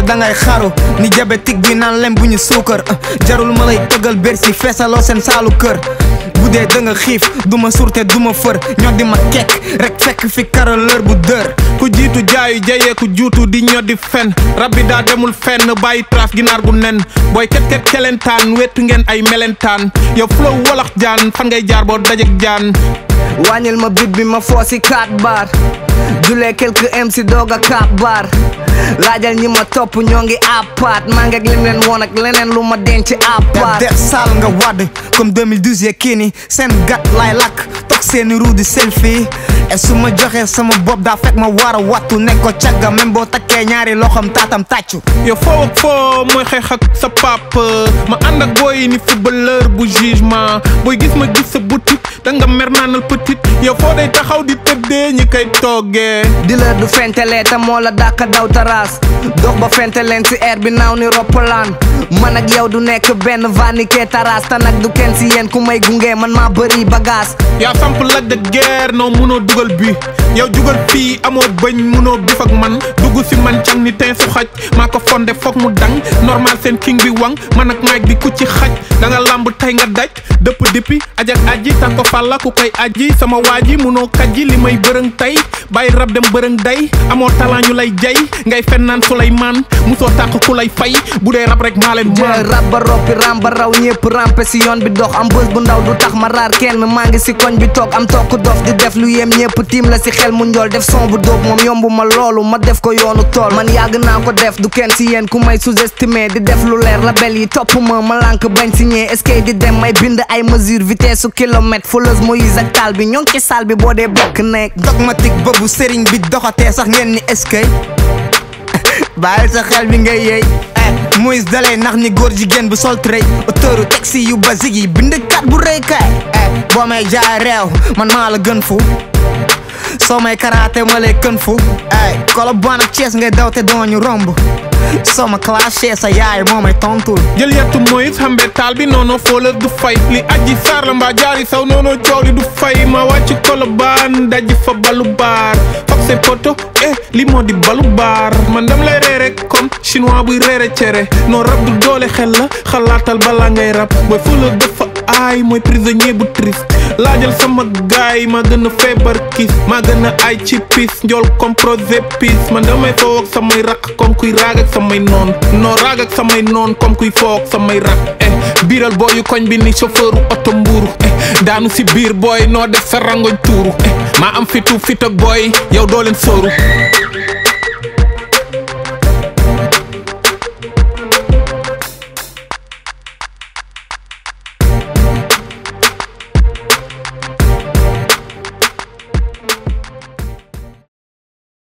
yow dangay xaru ni diabétique bi naan lem bu ñu suukar jarul ma lay tëggal bersi feesaloo seen saalu kër bu dee da nga xiif du ma surte du ma fër ñoo di ma kekk rek fekk fi karaleur bu dër ku jiitu jaayu jayee ku juutu di ñoddi fen rab bi daa demul fenn bàyyi traaf ginaar gu nen booy ket ket kelentaan wetu ngeen ay melentaan yow flow walax jaan fan ngay jaar boo dajek jaan wàññil ma bit bi ma foo si 4 bar julee quelques MC doog a 4 bar laajal ñi ma topp ñoo ngi apaat maa ngi ak lim leen woon ak leneen lu ma denc yaa apaat def saal nga wadd comme 2012 yee kii ni seen gat laay lakk toog seeni ruu di selfie et su ma joxee sama bopp daa fekk ma war a wattu nekk ko cagga même boo takkee ñaari loxam taatam tàccu yow foo ak foo mooy xeex ak sa pap ma ànd ak booy ni footballeur bu jugement booy gis ma gis sa boutique da nga mer naanal petit yow foo day taxaw di tëddee ñi koy toggee di la du fentele te moo la dàkk daw taraas dox ba fente leen si air bi naaw ni roppalaan man ak yow du nekk benn vanike taras te nag du kenn si yéen ku may gunge man maa bëri bagage yaa samp laj de guerre non munoo dugal bi yow jugal fii amoo bëñ munoo bif ak man dugg si man cang ni teen su xaj maa ko fonde foog mu dang normal seen king bi wang man ak maag di ku ci xaj da nga lamb tey nga daj dëpp dippi ajak aji tan ko fàlla ku koy aji sama waa ji munoo kajji li may bërëng tey bàyyi rab dem bërëng day amoo talent ñu lay jay ngay fen naan Suleymaan musoo tàq ku lay fay bu dee rab rek maa leen jël maan rab ba roppi ram ba raw ñëpp rampe si yoon bi dox am bës bu ndaw du tax ma raar kenn maa ngi si koñ bi toog am tokk dof di def lu yem ñëpp tiim la si xel mu njool def son bu dóob moom yombu ma loolu ma def ko yoonu tool man yàgg naa ko def du kenn si yéen ku may sous-estimé di def lu leer label yi topp ma ma lànk bañ signé est-ce que di dem may bind ay mesure vitesse su kilomètre fouleuse Moïse ak taal bi ñoo ngi ci salle bi boo dee bokk nekk dogmatique boobu sëriñ bi doxatee sax ngeen ni eskay bàyyil sa xel bi ngay yey eh Moïse dalay nax ni góor jigéen bu sol trait auteuru taxi yu basique yi bind kat bu rëy kay eh boo may jaay réew man maa la gën fu soo may karaate ma lay kën fu eh Colobane ak Thiès ngay daw te doo ñu romb soo ma clashé sa yaay moo may tontul jël yettu mooy xambe taal bi noono foola du fay li aji saar la mbaa jaari saw noono coow li du fay ma wàcc kolobaan dajji fa balu baar foog se poto eh li moo di balu baar man dam lay reere comme chinois buy reere cere noo rab du doole xel la xalaatal balaa ngay rab booy foola dafa aay mooy prisonnier bu triste laajal sama gaay ma gën a feebar kiis maa gën a aay ci pis njool comme projet pis man damay foo ak samay raq comme kuy raag ak samay noon noo raag ak samay noon comme kuy foo ak samay raq eh biiral booyu koñ bi ni chauffeur oto mbuuru eh daanu si biir booy noo def sa rangoñ tuuru eh maa am fitu fit ak booy yow doo leen sóoru